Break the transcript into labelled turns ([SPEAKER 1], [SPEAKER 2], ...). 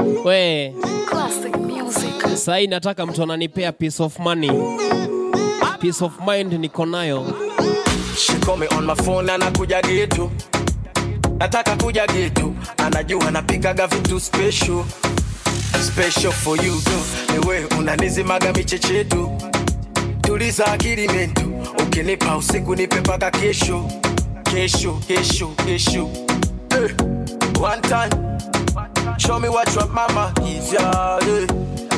[SPEAKER 1] We,
[SPEAKER 2] Classic music.
[SPEAKER 1] sahii nataka mtu ananipea peace of money. Peace of mind niko nayo.
[SPEAKER 3] She call me on my phone anakuja getu, nataka kuja getu, anajua napikaga vitu special special for you tu, niwe unanizimaga michechetu, tuliza akili mentu, ukinipa usiku nipe paka kesho kesho kesho kesho. Eh, one time show me what your mama is yeah, eh.